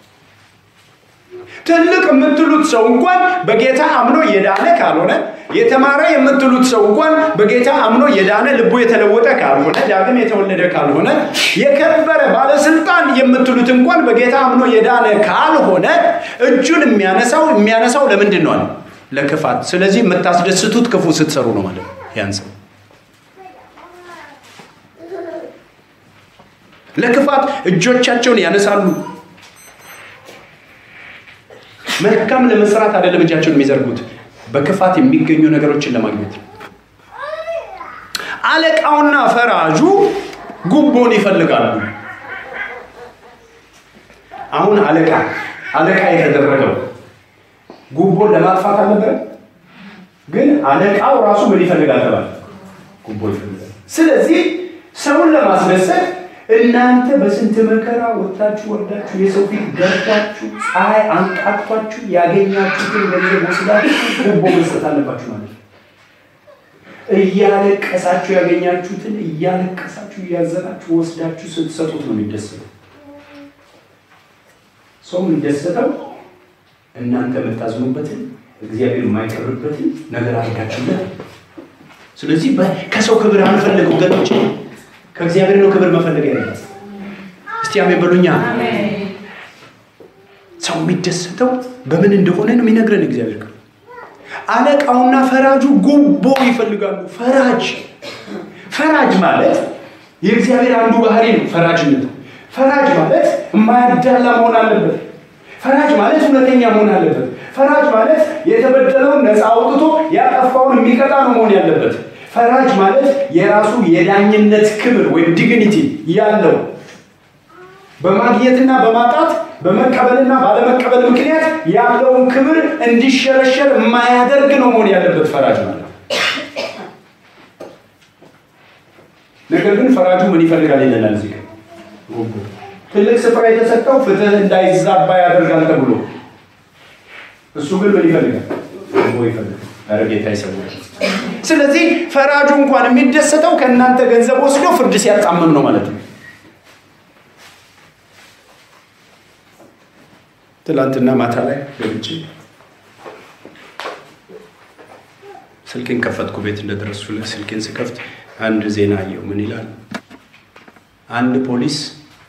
ትልቅ የምትሉት ሰው እንኳን በጌታ አምኖ የዳነ ካልሆነ የተማረ የምትሉት ሰው እንኳን በጌታ አምኖ የዳነ ልቡ የተለወጠ ካልሆነ ዳግም የተወለደ ካልሆነ የከበረ ባለስልጣን የምትሉት እንኳን በጌታ አምኖ የዳነ ካልሆነ እጁን የሚያነሳው የሚያነሳው ለምንድን ነው አለ? ለክፋት። ስለዚህ የምታስደስቱት ክፉ ስትሰሩ ነው ማለት ነው። ያን ሰው ለክፋት እጆቻቸውን ያነሳሉ። መልካም ለመስራት አይደለም እጃቸውን የሚዘርጉት በክፋት የሚገኙ ነገሮችን ለማግኘት አለቃውና ፈራጁ ጉቦን ይፈልጋሉ። አሁን አለቃ አለቃ የተደረገው ጉቦን ለማጥፋት አልነበረ፣ ግን አለቃው ራሱ ምን ይፈልጋል ተባለ? ጉቦ ይፈልጋል። ስለዚህ ሰውን ለማስደሰት እናንተ በስንት መከራ ወጥታችሁ ወርዳችሁ የሰው ፊት ገርታችሁ ፀሐይ አንቃቷችሁ ያገኛችሁትን ገንዘብ ወስዳችሁ ጉቦ መስጠት አለባችሁ ማለት ነው። እያለቀሳችሁ ያገኛችሁትን እያለቀሳችሁ እያዘናችሁ ወስዳችሁ ስትሰጡት ነው የሚደሰተው። ሰው የሚደሰተው እናንተ የምታዝኑበትን እግዚአብሔር የማይከብርበትን ነገር አድርጋችሁለት። ስለዚህ ከሰው ክብር አንፈልግ ወገኖች፣ ከእግዚአብሔር ነው ክብር መፈለግ ያለበት። እስቲ አሜን በሉኛ። ሰው የሚደሰተው በምን እንደሆነ ነው የሚነግረን እግዚአብሔር። አለቃውና ፈራጁ ጉቦ ይፈልጋሉ። ፈራጅ ፈራጅ ማለት የእግዚአብሔር አንዱ ባህሪ ነው። ፈራጅነት ፈራጅ ማለት የማያዳላ መሆን አለበት። ፈራጅ ማለት እውነተኛ መሆን አለበት። ፈራጅ ማለት የተበደለውን ነፃ አውጥቶ ያጠፋውን የሚቀጣ ነው መሆን ያለበት። ፈራጅ ማለት የራሱ የዳኝነት ክብር ወይም ዲግኒቲ ያለው በማግኘትና በማጣት በመቀበልና ባለመቀበል ምክንያት ያለውን ክብር እንዲሸረሸር የማያደርግ ነው መሆን ያለበት ፈራጅ ማለት። ነገር ግን ፈራጁ ምን ይፈልጋል ይለናል እዚህ ጋር ጉቦ። ትልቅ ስፍራ የተሰጠው ፍትህ እንዳይዛባ ያደርጋል ተብሎ እሱ ግን ምን ይፈልጋል? ጉቦ ይፈልጋል። ኧረ ጌታ ይሰውራል። ስለዚህ ፈራጁ እንኳን የሚደሰተው ከእናንተ ገንዘብ ወስዶ ፍርድ ሲያጣምም ነው ማለት ነው። ትላንትና ማታ ላይ ገብቼ ስልኬን ከፈትኩ። ቤት እንደደረሱ ስልኬን ስከፍት አንድ ዜና አየው። ምን ይላል? አንድ ፖሊስ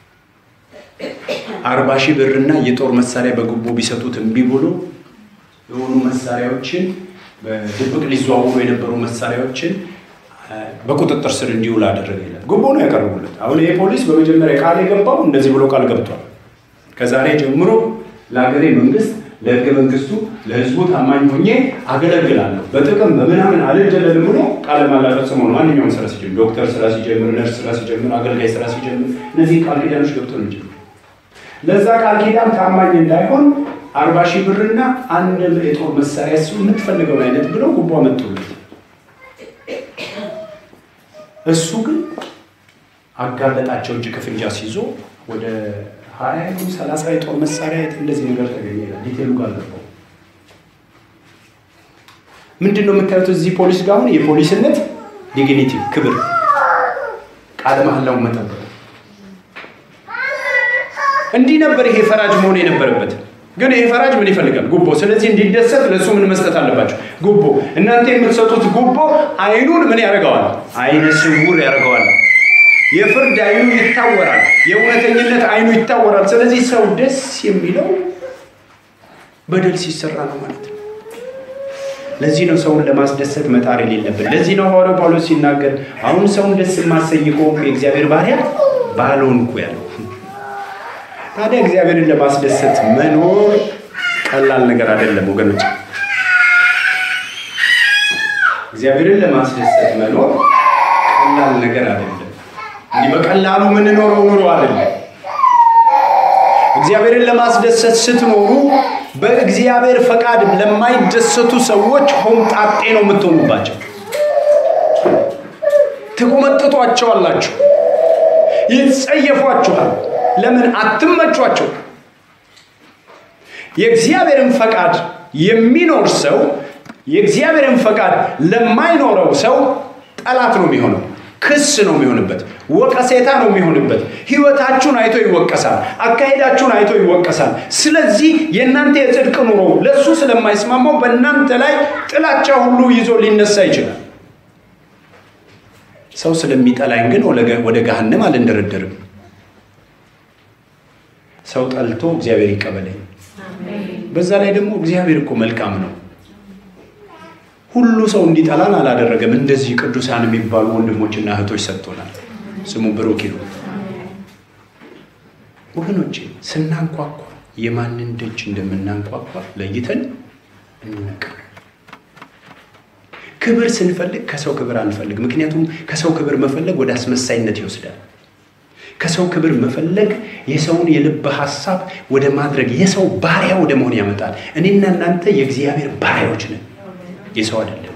አርባ ሺህ ብርና የጦር መሳሪያ በጉቦ ቢሰጡት እምቢ ብሎ የሆኑ መሳሪያዎችን በድብቅ ሊዘዋወሩ የነበሩ መሳሪያዎችን በቁጥጥር ስር እንዲውል አደረገ ይላል። ጉቦ ነው ያቀረቡለት። አሁን ይሄ ፖሊስ በመጀመሪያ ቃል የገባው እንደዚህ ብሎ ቃል ገብቷል። ከዛሬ ጀምሮ ለሀገሬ መንግስት፣ ለህገ መንግስቱ፣ ለህዝቡ ታማኝ ሆኜ አገለግላለሁ፣ በጥቅም በምናምን አልደለልም ብሎ ቃለ መሃላ ፈጽሞ ነው ማንኛውም ስራ ሲጀምር፣ ዶክተር ስራ ሲጀምር፣ ነርስ ስራ ሲጀምር፣ አገልጋይ ስራ ሲጀምር እነዚህ ቃል ኪዳኖች ገብቶ ነው የሚጀምር። ለዛ ቃል ኪዳን ታማኝ እንዳይሆን አርባ ሺህ ብርና አንድ የጦር መሳሪያ እሱ የምትፈልገውን አይነት ብለው ጉቦ አመጡለት። እሱ ግን አጋለጣቸው። እጅ ከፍንጅ አስይዞ ወደ ሀያ ሰላሳ የጦር መሳሪያ እንደዚህ ነገር ተገኘ ይላል። ዲቴሉ ጋር ገባው። ምንድን ነው የምታዩት እዚህ ፖሊስ ጋር አሁን የፖሊስነት ዲግኒቲ ክብር፣ ቃለ መሐላውን መጠበቅ እንዲህ ነበር ይሄ ፈራጅ መሆን የነበረበት። ግን ይሄ ፈራጅ ምን ይፈልጋል? ጉቦ። ስለዚህ እንዲደሰት ለእሱ ምን መስጠት አለባቸው? ጉቦ። እናንተ የምትሰጡት ጉቦ አይኑን ምን ያደርገዋል? አይነ ስውር ያደርገዋል። የፍርድ አይኑ ይታወራል። የእውነተኝነት አይኑ ይታወራል። ስለዚህ ሰው ደስ የሚለው በደል ሲሰራ ነው ማለት ነው። ለዚህ ነው ሰውን ለማስደሰት መጣር የሌለብን። ለዚህ ነው ሐዋርያው ጳውሎስ ሲናገር አሁን ሰውን ደስ የማሰኝ ከሆንኩ የእግዚአብሔር ባሪያ ባልሆንኩ ያለው ታዲያ እግዚአብሔርን ለማስደሰት መኖር ቀላል ነገር አይደለም ወገኖች። እግዚአብሔርን ለማስደሰት መኖር ቀላል ነገር አይደለም። እንዲህ በቀላሉ የምንኖረው ኑሮ አይደለም። እግዚአብሔርን ለማስደሰት ስትኖሩ በእግዚአብሔር ፈቃድ ለማይደሰቱ ሰዎች ሆምጣጤ ነው የምትሆኑባቸው። ትቆመጥጧቸዋላችሁ፣ ይጸየፏችኋል። ለምን አትመቿቸው? የእግዚአብሔርን ፈቃድ የሚኖር ሰው የእግዚአብሔርን ፈቃድ ለማይኖረው ሰው ጠላት ነው የሚሆነው። ክስ ነው የሚሆንበት፣ ወቀሴታ ነው የሚሆንበት። ህይወታችሁን አይቶ ይወቀሳል፣ አካሄዳችሁን አይቶ ይወቀሳል። ስለዚህ የእናንተ የጽድቅ ኑሮ ለእሱ ስለማይስማማው በእናንተ ላይ ጥላቻ ሁሉ ይዞ ሊነሳ ይችላል። ሰው ስለሚጠላኝ ግን ወደ ገሃነም አልንደረደርም። ሰው ጠልቶ እግዚአብሔር ይቀበለኝ። በዛ ላይ ደግሞ እግዚአብሔር እኮ መልካም ነው። ሁሉ ሰው እንዲጠላን አላደረገም። እንደዚህ ቅዱሳን የሚባሉ ወንድሞችና እህቶች ሰጥቶናል። ስሙ ብሩክ ይሁን። ወገኖቼ ስናንኳኳ የማንን ደጅ እንደምናንኳኳ ለይተን እንነቃ። ክብር ስንፈልግ ከሰው ክብር አንፈልግ። ምክንያቱም ከሰው ክብር መፈለግ ወደ አስመሳይነት ይወስዳል። ከሰው ክብር መፈለግ የሰውን የልብ ሀሳብ ወደ ማድረግ የሰው ባሪያ ወደ መሆን ያመጣል። እኔና እናንተ የእግዚአብሔር ባሪያዎች ነን፣ የሰው አይደለም።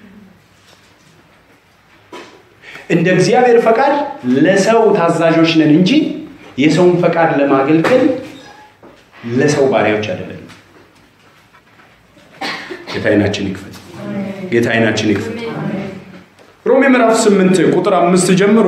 እንደ እግዚአብሔር ፈቃድ ለሰው ታዛዦች ነን እንጂ የሰውን ፈቃድ ለማገልገል ለሰው ባሪያዎች አይደለም። ጌታ ዓይናችን ይክፈት። ጌታ ዓይናችን ይክፈት። ሮሜ ምዕራፍ ስምንት ቁጥር አምስት ጀምሮ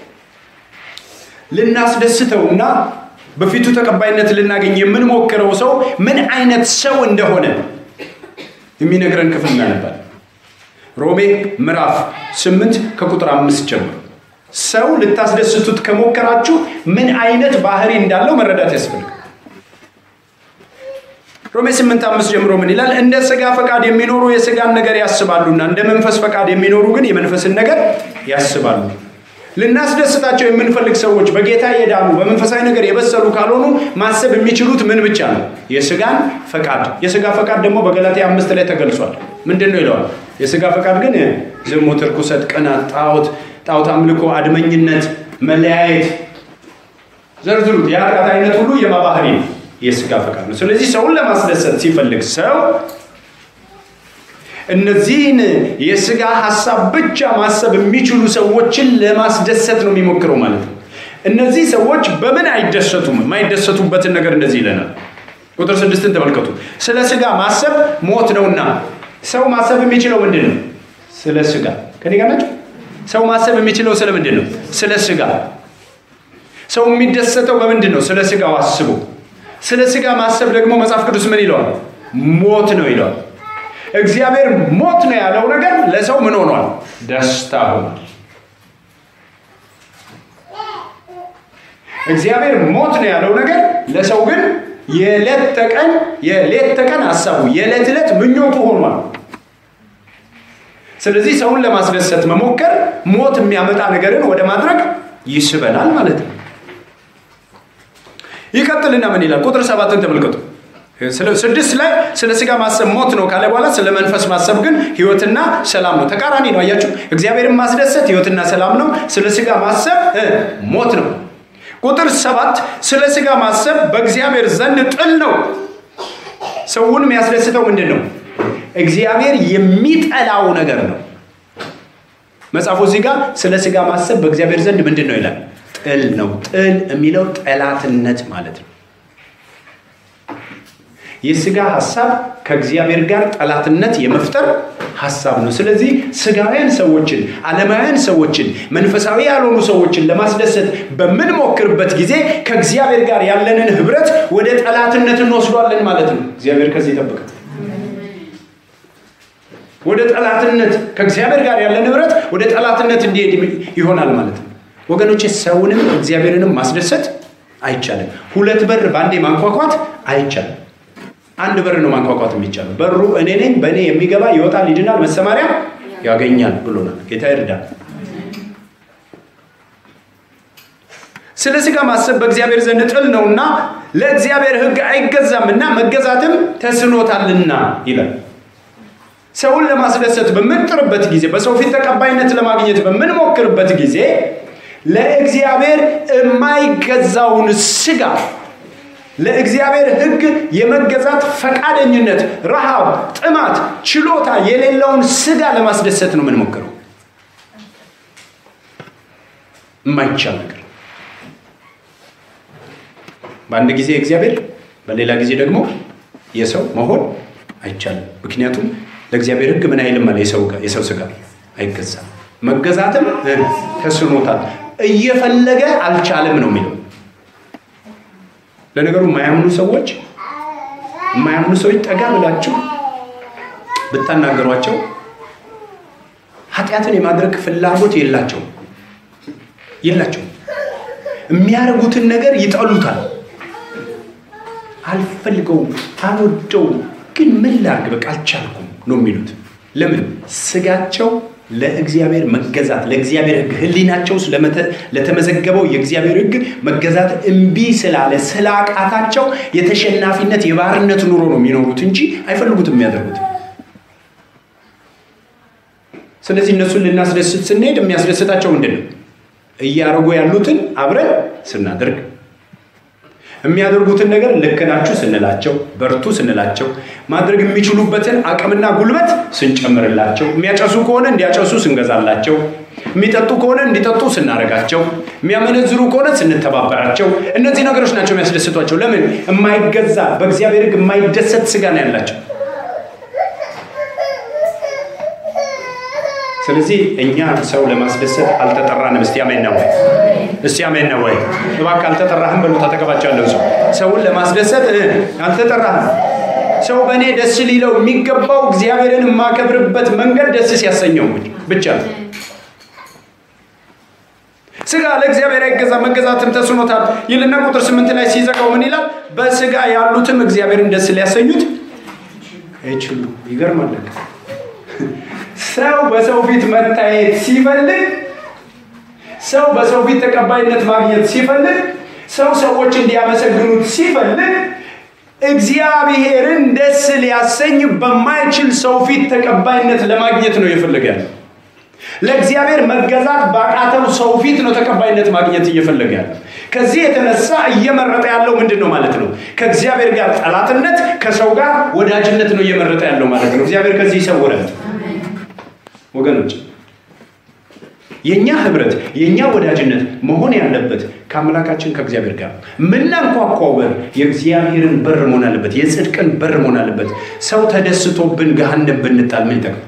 ልናስደስተውና በፊቱ ተቀባይነት ልናገኝ የምንሞክረው ሰው ምን አይነት ሰው እንደሆነ የሚነግረን ክፍል እናነባል። ሮሜ ምዕራፍ ስምንት ከቁጥር አምስት ጀምሮ ሰው ልታስደስቱት ከሞከራችሁ ምን አይነት ባህሪ እንዳለው መረዳት ያስፈልጋል። ሮሜ ስምንት አምስት ጀምሮ ምን ይላል? እንደ ስጋ ፈቃድ የሚኖሩ የስጋን ነገር ያስባሉና እንደ መንፈስ ፈቃድ የሚኖሩ ግን የመንፈስን ነገር ያስባሉ። ልናስደስታቸው የምንፈልግ ሰዎች በጌታ የዳኑ በመንፈሳዊ ነገር የበሰሉ ካልሆኑ ማሰብ የሚችሉት ምን ብቻ ነው? የስጋን ፈቃድ። የስጋ ፈቃድ ደግሞ በገላትያ አምስት ላይ ተገልጿል። ምንድን ነው ይለዋል? የስጋ ፈቃድ ግን ዝሙት፣ ርኩሰት፣ ቅናት፣ ጣዖት፣ ጣዖት አምልኮ፣ አድመኝነት፣ መለያየት፣ ዘርዝሩት። የኃጢአት አይነት ሁሉ የማባህሪ ነው፣ የስጋ ፈቃድ ነው። ስለዚህ ሰውን ለማስደሰት ሲፈልግ ሰው እነዚህን የስጋ ሀሳብ ብቻ ማሰብ የሚችሉ ሰዎችን ለማስደሰት ነው የሚሞክረው ማለት ነው። እነዚህ ሰዎች በምን አይደሰቱም? የማይደሰቱበትን ነገር እንደዚህ ይለናል። ቁጥር ስድስትን ተመልከቱ። ስለ ስጋ ማሰብ ሞት ነውና። ሰው ማሰብ የሚችለው ምንድን ነው? ስለ ስጋ። ከኔ ጋር ናቸው። ሰው ማሰብ የሚችለው ስለ ምንድን ነው? ስለ ስጋ። ሰው የሚደሰተው በምንድን ነው? ስለ ስጋው አስቦ። ስለ ስጋ ማሰብ ደግሞ መጽሐፍ ቅዱስ ምን ይለዋል? ሞት ነው ይለዋል። እግዚአብሔር ሞት ነው ያለው ነገር ለሰው ምን ሆኗል? ደስታ ሆኗል። እግዚአብሔር ሞት ነው ያለው ነገር ለሰው ግን የዕለት ተቀን የሌት ተቀን ሀሳቡ የዕለት ዕለት ምኞቱ ሆኗል። ስለዚህ ሰውን ለማስደሰት መሞከር ሞት የሚያመጣ ነገርን ወደ ማድረግ ይስበናል ማለት ነው። ይቀጥልና ምን ይላል? ቁጥር ሰባትን ተመልከቱ። ስድስት ላይ ስለ ስጋ ማሰብ ሞት ነው ካለ በኋላ ስለ መንፈስ ማሰብ ግን ህይወትና ሰላም ነው። ተቃራኒ ነው። አያችሁ፣ እግዚአብሔርን ማስደሰት ህይወትና ሰላም ነው። ስለ ስጋ ማሰብ ሞት ነው። ቁጥር ሰባት ስለ ስጋ ማሰብ በእግዚአብሔር ዘንድ ጥል ነው። ሰውን የሚያስደስተው ምንድን ነው? እግዚአብሔር የሚጠላው ነገር ነው። መጽሐፉ እዚህ ጋር ስለ ስጋ ማሰብ በእግዚአብሔር ዘንድ ምንድን ነው ይላል? ጥል ነው። ጥል የሚለው ጠላትነት ማለት ነው። የስጋ ሀሳብ ከእግዚአብሔር ጋር ጠላትነት የመፍጠር ሀሳብ ነው። ስለዚህ ስጋውያን ሰዎችን፣ ዓለማውያን ሰዎችን፣ መንፈሳዊ ያልሆኑ ሰዎችን ለማስደሰት በምንሞክርበት ጊዜ ከእግዚአብሔር ጋር ያለንን ህብረት ወደ ጠላትነት እንወስዷለን ማለት ነው። እግዚአብሔር ከዚህ ይጠብቃል። ወደ ጠላትነት ከእግዚአብሔር ጋር ያለን ህብረት ወደ ጠላትነት እንዲሄድ ይሆናል ማለት ነው። ወገኖች ሰውንም እግዚአብሔርንም ማስደሰት አይቻልም። ሁለት በር በአንዴ ማንኳኳት አይቻልም። አንድ በር ነው ማንኳኳት የሚቻለው። በሩ እኔ ነኝ፣ በእኔ የሚገባ ይወጣል፣ ይድናል፣ መሰማሪያ ያገኛል ብሎናል። ጌታ ይርዳል። ስለ ስጋ ማሰብ በእግዚአብሔር ዘንድ ጥል ነውና ለእግዚአብሔር ሕግ አይገዛምና መገዛትም ተስኖታልና ይላል። ሰውን ለማስደሰት በምንጥርበት ጊዜ፣ በሰው ፊት ተቀባይነት ለማግኘት በምንሞክርበት ጊዜ ለእግዚአብሔር የማይገዛውን ስጋ ለእግዚአብሔር ሕግ የመገዛት ፈቃደኝነት፣ ረሃብ፣ ጥማት፣ ችሎታ የሌለውን ስጋ ለማስደሰት ነው የምንሞክረው። የማይቻል ነገር በአንድ ጊዜ እግዚአብሔር በሌላ ጊዜ ደግሞ የሰው መሆን አይቻልም። ምክንያቱም ለእግዚአብሔር ሕግ ምን አይልም አለ የሰው ስጋ አይገዛም። መገዛትም ተስኖታል። እየፈለገ አልቻለም ነው የሚለው ለነገሩ የማያምኑ ሰዎች የማያምኑ ሰዎች ጠጋ ብላችሁ ብታናገሯቸው ኃጢአትን የማድረግ ፍላጎት የላቸው የላቸው የሚያደርጉትን ነገር ይጠሉታል። አልፈልገውም፣ አልወደውም፣ ግን ምን ላድርግ በቃ አልቻልኩም ነው የሚሉት። ለምን? ስጋቸው ለእግዚአብሔር መገዛት ለእግዚአብሔር ሕግ ሕሊናቸው ለተመዘገበው የእግዚአብሔር ሕግ መገዛት እምቢ ስላለ ስላቃታቸው የተሸናፊነት የባርነት ኑሮ ነው የሚኖሩት እንጂ አይፈልጉትም የሚያደርጉት። ስለዚህ እነሱን ልናስደስት ስንሄድ የሚያስደስታቸው ምንድን ነው? እያደረጉ ያሉትን አብረን ስናደርግ የሚያደርጉትን ነገር ልክ ናችሁ ስንላቸው፣ በርቱ ስንላቸው፣ ማድረግ የሚችሉበትን አቅምና ጉልበት ስንጨምርላቸው፣ የሚያጨሱ ከሆነ እንዲያጨሱ ስንገዛላቸው፣ የሚጠጡ ከሆነ እንዲጠጡ ስናደርጋቸው፣ የሚያመነዝሩ ከሆነ ስንተባበራቸው፣ እነዚህ ነገሮች ናቸው የሚያስደስቷቸው። ለምን? የማይገዛ በእግዚአብሔር ሕግ የማይደሰት ስጋ ነው ያላቸው። ስለዚህ እኛ ሰው ለማስደሰት አልተጠራንም። እስቲ አሜን ነው ወይ? እስቲ አሜን ነው ወይ? እባክህ አልተጠራህም በሉት። አጠገባቸው ያለው ሰው ሰውን ለማስደሰት አልተጠራህም። ሰው በእኔ ደስ ሊለው የሚገባው እግዚአብሔርን የማከብርበት መንገድ ደስ ሲያሰኘው ብቻ ነው። ስጋ ለእግዚአብሔር አይገዛ መገዛትም ተስኖታል ይልና ቁጥር ስምንት ላይ ሲዘጋው ምን ይላል? በስጋ ያሉትም እግዚአብሔርን ደስ ሊያሰኙት አይችሉ። ይገርማል። ሰው በሰው ፊት መታየት ሲፈልግ፣ ሰው በሰው ፊት ተቀባይነት ማግኘት ሲፈልግ፣ ሰው ሰዎች እንዲያመሰግኑት ሲፈልግ እግዚአብሔርን ደስ ሊያሰኝ በማይችል ሰው ፊት ተቀባይነት ለማግኘት ነው እየፈለገ ያለው። ለእግዚአብሔር መገዛት ባቃተው ሰው ፊት ነው ተቀባይነት ማግኘት እየፈለገ ያለው። ከዚህ የተነሳ እየመረጠ ያለው ምንድን ነው ማለት ነው? ከእግዚአብሔር ጋር ጠላትነት፣ ከሰው ጋር ወዳጅነት ነው እየመረጠ ያለው ማለት ነው። እግዚአብሔር ከዚህ ይሰውራል ወገኖች። የእኛ ህብረት የእኛ ወዳጅነት መሆን ያለበት ከአምላካችን ከእግዚአብሔር ጋር ምናንኳኳው በር የእግዚአብሔርን በር መሆን አለበት። የጽድቅን በር መሆን አለበት። ሰው ተደስቶብን ገሃነም ብንጣል ምን ይጠቅም?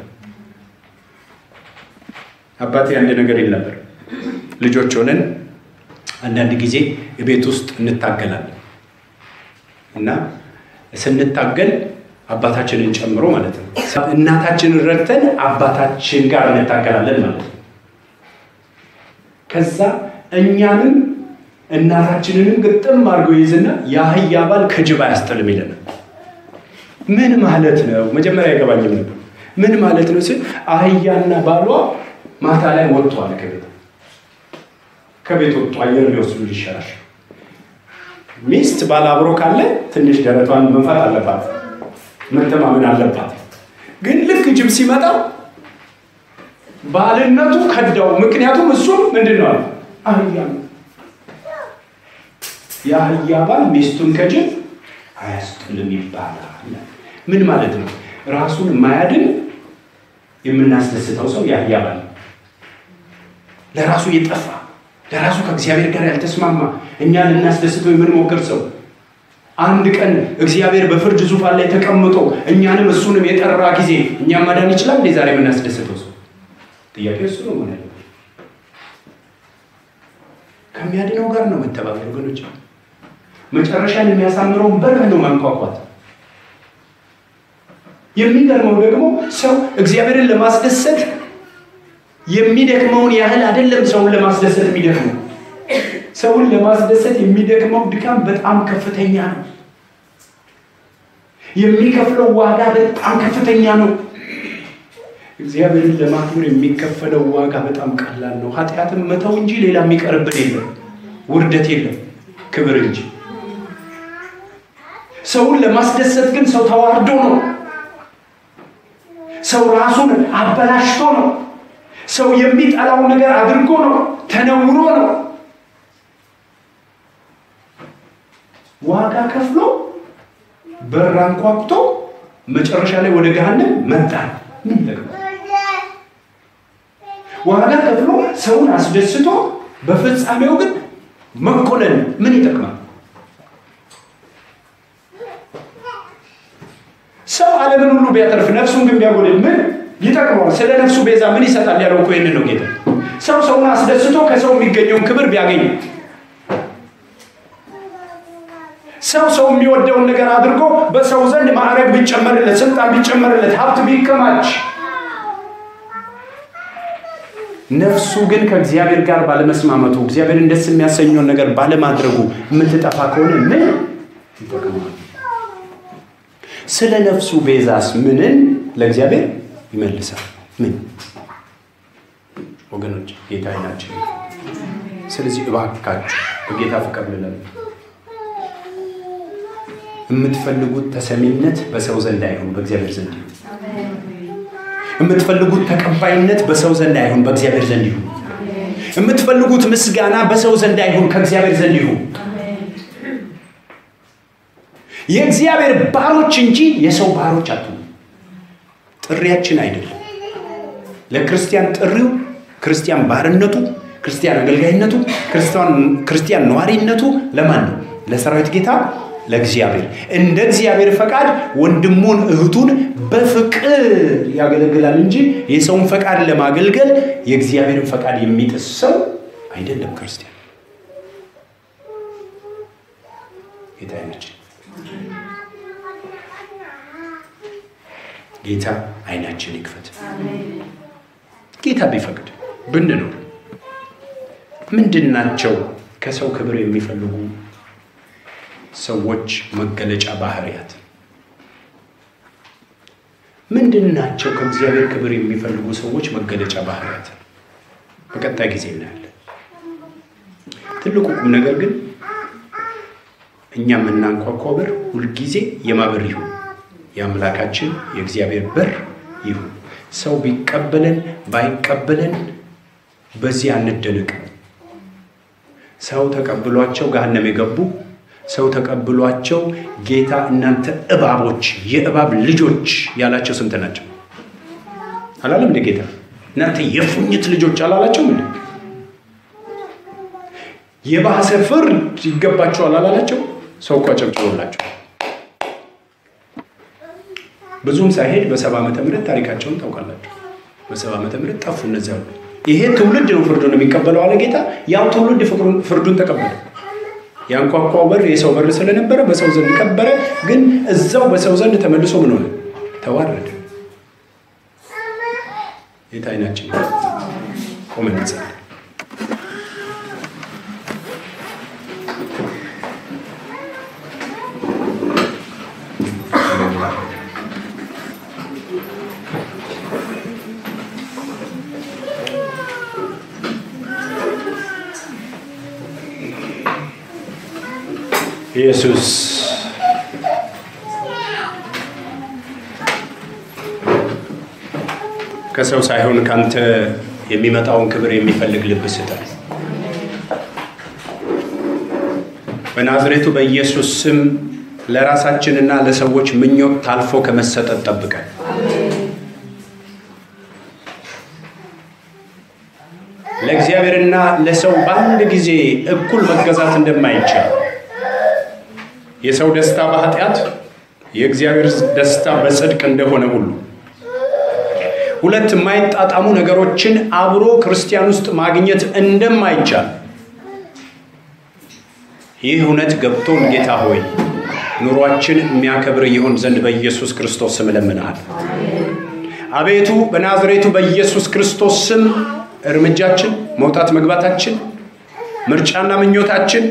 አባቴ አንድ ነገር ይል ነበር። ልጆች ሆነን አንዳንድ ጊዜ ቤት ውስጥ እንታገላለን እና ስንታገል አባታችንን ጨምሮ ማለት ነው እናታችንን ረድተን አባታችን ጋር እንታገላለን ማለት ነው። ከዛ እኛንም እናታችንንም ግጥም አድርጎ ይዝና የአህያ ባል ከጅብ አያስጥልም ይለናል። ምን ማለት ነው? መጀመሪያ አይገባኝም ነበር። ምን ማለት ነው ስል አህያና ባሏ ማታ ላይ ወጥቷል ከቤት ከቤት ወጥቶ አየር ሊወስዱ ይሻላል። ሚስት ባል አብሮ ካለ ትንሽ ደረቷን መንፋት አለባት፣ መተማመን አለባት። ግን ልክ ጅብ ሲመጣ ባልነቱ ከዳው። ምክንያቱም እሱም ምንድን ነው አህያ ነው። የአህያ ባል ሚስቱን ከጅብ አያስጥልም ይባላል። ምን ማለት ነው? ራሱን የማያድን የምናስደስተው ሰው የአህያ ባል ለራሱ የጠፋ ለራሱ ከእግዚአብሔር ጋር ያልተስማማ እኛ ልናስደስተው የምንሞክር ሰው አንድ ቀን እግዚአብሔር በፍርድ ዙፋን ላይ ተቀምጦ እኛንም እሱንም የጠራ ጊዜ እኛም ማዳን ይችላል እንዴ? ዛሬ የምናስደስተው ሰው ጥያቄ እሱ ነው ሆነ ከሚያድነው ጋር ነው መተባበር ወገኖች። መጨረሻን የሚያሳምረውን በር ነው ማንኳኳት። የሚገርመው ደግሞ ሰው እግዚአብሔርን ለማስደሰት የሚደክመውን ያህል አይደለም ሰውን ለማስደሰት የሚደክመው። ሰውን ለማስደሰት የሚደክመው ድካም በጣም ከፍተኛ ነው። የሚከፍለው ዋጋ በጣም ከፍተኛ ነው። እግዚአብሔርን ለማክበር የሚከፈለው ዋጋ በጣም ቀላል ነው። ኃጢአትን መተው እንጂ ሌላ የሚቀርብን የለም። ውርደት የለም፣ ክብር እንጂ። ሰውን ለማስደሰት ግን ሰው ተዋርዶ ነው። ሰው ራሱን አበላሽቶ ነው። ሰው የሚጠላው ነገር አድርጎ ነው። ተነውሮ ነው። ዋጋ ከፍሎ በር አንኳኩቶ መጨረሻ ላይ ወደ ገሃነም መጣ። ምን ይጠቅማል? ዋጋ ከፍሎ ሰውን አስደስቶ በፍጻሜው ግን መኮነን ምን ይጠቅማል? ሰው ዓለምን ሁሉ ቢያተርፍ ነፍሱን ግን ቢያጎድል ምን ይጠቅመዋል? ስለ ነፍሱ ቤዛ ምን ይሰጣል ያለው እኮ ይህንን ነው ጌታ። ሰው ሰውን አስደስቶ ከሰው የሚገኘውን ክብር ቢያገኝ ሰው ሰው የሚወደውን ነገር አድርጎ በሰው ዘንድ ማዕረግ ቢጨመርለት፣ ስልጣን ቢጨመርለት፣ ሀብት ቢከማች ነፍሱ ግን ከእግዚአብሔር ጋር ባለመስማመቱ እግዚአብሔርን ደስ የሚያሰኘውን ነገር ባለማድረጉ የምትጠፋ ከሆነ ምን ይጠቅመዋል? ስለ ነፍሱ ቤዛስ ምንን ለእግዚአብሔር ይመልሳል? ምን ወገኖች፣ ጌታ አይናችን። ስለዚህ እባካችሁ በጌታ ፍቅር ልለን የምትፈልጉት ተሰሚነት በሰው ዘንድ አይሁን፣ በእግዚአብሔር ዘንድ ይሁን። የምትፈልጉት ተቀባይነት በሰው ዘንድ አይሁን፣ በእግዚአብሔር ዘንድ ይሁን። የምትፈልጉት ምስጋና በሰው ዘንድ አይሁን፣ ከእግዚአብሔር ዘንድ ይሁን። የእግዚአብሔር ባሮች እንጂ የሰው ባሮች አትሁኑ። ጥሪያችን አይደለም። ለክርስቲያን ጥሪው ክርስቲያን ባርነቱ፣ ክርስቲያን አገልጋይነቱ፣ ክርስቲያን ነዋሪነቱ ለማን ነው? ለሰራዊት ጌታ ለእግዚአብሔር እንደ እግዚአብሔር ፈቃድ ወንድሙን እህቱን በፍቅር ያገለግላል እንጂ የሰውን ፈቃድ ለማገልገል የእግዚአብሔርን ፈቃድ የሚጥስ ሰው አይደለም ክርስቲያን። ጌታ አይናችን ጌታ አይናችን ይክፈት። ጌታ ቢፈቅድ ብንኖር ምንድን ናቸው ከሰው ክብር የሚፈልጉ ሰዎች መገለጫ ባህሪያት ምንድን ናቸው? ከእግዚአብሔር ክብር የሚፈልጉ ሰዎች መገለጫ ባህሪያት በቀጣይ ጊዜ እናያለን። ትልቁ ቁም ነገር ግን እኛ የምናንኳኳው በር ሁልጊዜ የማበር ይሁን የአምላካችን የእግዚአብሔር በር ይሁን። ሰው ቢቀበለን ባይቀበለን በዚህ አንደነቅ። ሰው ተቀብሏቸው ገሃነም የገቡ ሰው ተቀብሏቸው ጌታ እናንተ እባቦች የእባብ ልጆች ያላቸው ስንት ናቸው? አላለም እንደ ጌታ እናንተ የፉኝት ልጆች አላላቸውም እንዴ? የባሰ ፍርድ ይገባቸዋል አላላቸው? ሰው እኮ አጨብጭቦላቸው ብዙም ሳይሄድ በሰባ ዓመተ ምህረት ታሪካቸውን ታውቃላችሁ። በሰባ ዓመተ ምህረት ጠፉ እነዚያ ሁሉ። ይሄ ትውልድ ነው ፍርዱን የሚቀበለው አለ ጌታ። ያው ትውልድ ፍርዱን ተቀበለ። ያንኳኳው በር የሰው በር ስለነበረ በሰው ዘንድ ከበረ። ግን እዛው በሰው ዘንድ ተመልሶ ምን ሆነ? ተዋረደ። ጌታ አይናችን ቆመን እንጸልይ። ኢየሱስ ከሰው ሳይሆን ካንተ የሚመጣውን ክብር የሚፈልግ ልብ ስጠን። በናዝሬቱ በኢየሱስ ስም ለራሳችንና ለሰዎች ምኞት ታልፎ ከመሰጠት ጠብቀን። ለእግዚአብሔርና ለሰው በአንድ ጊዜ እኩል መገዛት እንደማይቻል የሰው ደስታ በኃጢአት የእግዚአብሔር ደስታ በጽድቅ እንደሆነ ሁሉ ሁለት የማይጣጣሙ ነገሮችን አብሮ ክርስቲያን ውስጥ ማግኘት እንደማይቻል ይህ እውነት ገብቶን ጌታ ሆይ ኑሯችን የሚያከብር ይሆን ዘንድ በኢየሱስ ክርስቶስ ስም እለምንሃል። አቤቱ በናዝሬቱ በኢየሱስ ክርስቶስ ስም እርምጃችን፣ መውጣት መግባታችን፣ ምርጫና ምኞታችን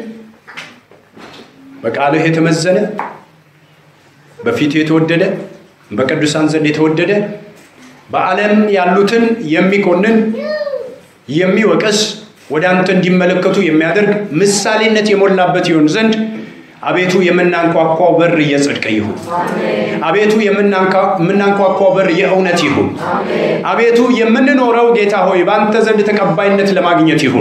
በቃልህ የተመዘነ በፊቱ የተወደደ በቅዱሳን ዘንድ የተወደደ በዓለም ያሉትን የሚኮንን የሚወቅስ ወደ አንተ እንዲመለከቱ የሚያደርግ ምሳሌነት የሞላበት ይሆን ዘንድ አቤቱ የምናንኳኳው በር የጽድቅ ይሁን። አቤቱ የምናንኳኳው በር የእውነት ይሁን። አቤቱ የምንኖረው ጌታ ሆይ በአንተ ዘንድ ተቀባይነት ለማግኘት ይሁን።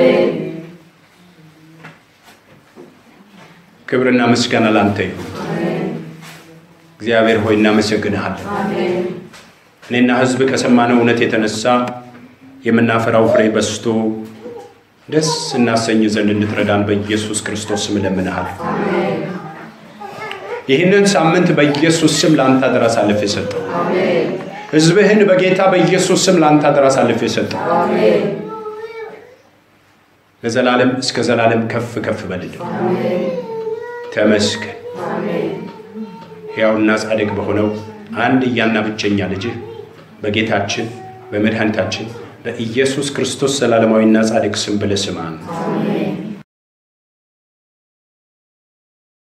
ክብርና ምስጋና ላንተ ይሁን። እግዚአብሔር ሆይ እናመሰግንሃለን። እኔና ሕዝብ ከሰማነው እውነት የተነሳ የምናፈራው ፍሬ በስቶ ደስ እናሰኝ ዘንድ እንድትረዳን በኢየሱስ ክርስቶስ ስም እለምንሃል። ይህንን ሳምንት በኢየሱስ ስም ለአንተ አደራ አሳልፌ ሰጠው። ሕዝብህን በጌታ በኢየሱስ ስም ለአንተ አደራ አሳልፌ ሰጠው። ለዘላለም እስከ ዘላለም ከፍ ከፍ በልልን። ተመስገን። ሕያውና ጻድቅ በሆነው አንድ እያና ብቸኛ ልጅህ በጌታችን በመድኃኒታችን በኢየሱስ ክርስቶስ ዘላለማዊና ጻድቅ ስም ብለህ ስማን።